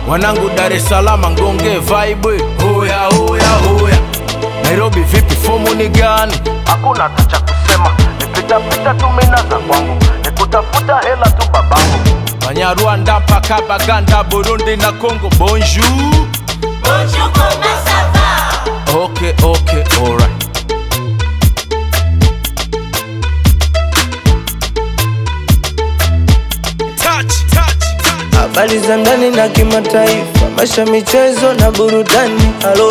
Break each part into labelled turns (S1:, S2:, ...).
S1: wanangu Dar es Salaam ngonge vibe hoya hoya hoya Nairobi vipi fomu ni gani hakuna hata cha kusema nipitapita tu mina za kwangu nikutafuta hela tu babangu Banyarwanda mpaka Baganda Burundi na Congo bonjour
S2: Bonjour, comment ça va
S1: okay okay alright touch touch touch
S3: habari za ndani na kimataifa, maisha, michezo na burudani. Halo,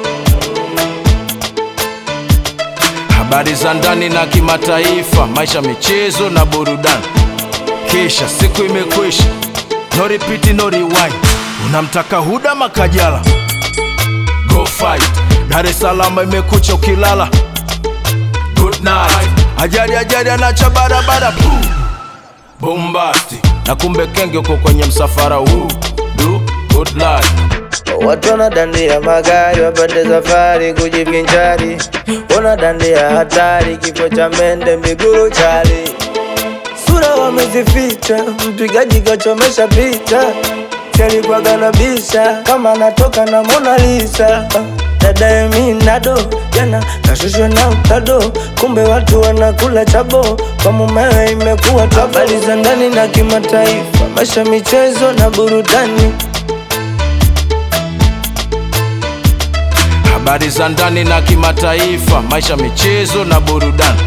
S1: habari za ndani na kimataifa, maisha, michezo na burudani. Kisha siku imekwisha, no repeat, no rewind. Unamtaka Huda Makajala, go fight. Dar es Salaam imekucha ukilala, good night. Ajali ajali anacha barabara, boom bombasti, na kumbe kenge uko kwenye msafara huu. Do good life.
S3: watu wanadandia magari wapande safari kujivinjari, wanadandia hatari, kifo cha mende miguru chali, sura wamezificha, mpigaji kachomesha picha, chalikuwaga na bisha kama anatoka na Mona Lisa. Dada Eminado jana kashushwa na utado, kumbe watu wanakula chabo, kwa mumewe imekuwa tabo. Habari za ndani na kimataifa, maisha, michezo na burudani.
S1: habari za ndani na kimataifa, maisha, michezo na burudani.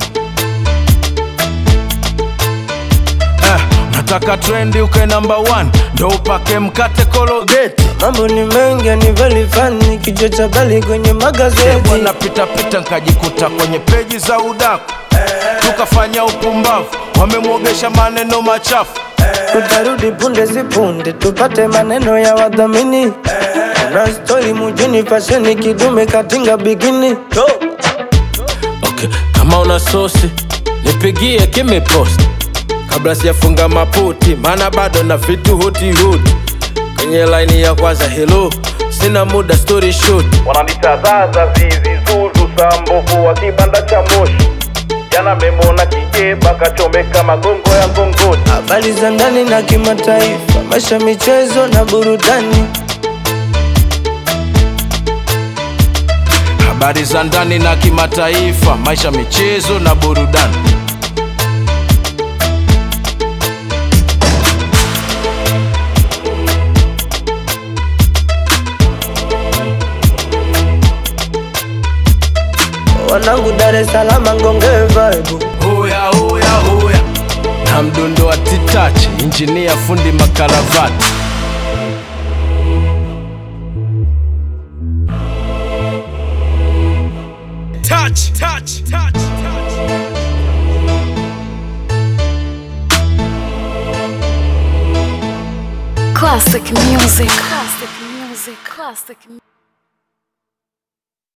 S1: Eh, nataka trendi uke namba 1 ndo upake mkate kologeti
S3: Mambo ni mengi ni very funny, kichwa cha bali kwenye magazeti.
S1: bwana pita pita nkajikuta kwenye peji za udaku tukafanya upumbavu wamemwogesha maneno machafu
S3: Tutarudi punde si punde, tupate maneno ya wadhamini. Kuna stori mujini, fasheni kidume katinga bikini.
S1: okay. kama una sosi nipigie kimepost kabla sijafunga maputi maana bado na vitu huti huti kwenye laini ya kwanza helo sina muda story short
S4: wananitazaza zizi zuzu sambovu wa kibanda cha moshi jana memona kijeba kachomeka magongo ya ngongoni
S3: Habari za ndani na kimataifa, maisha, michezo na burudani.
S1: habari za ndani na kimataifa maisha michezo na burudani
S3: Wanangu Dar es Salaam ngonge vibe.
S1: hoya hoya hoya na mdundo wa titachi injinia fundi makaravati touch, touch, touch, touch.
S5: Classic music. Classic music. Classic music.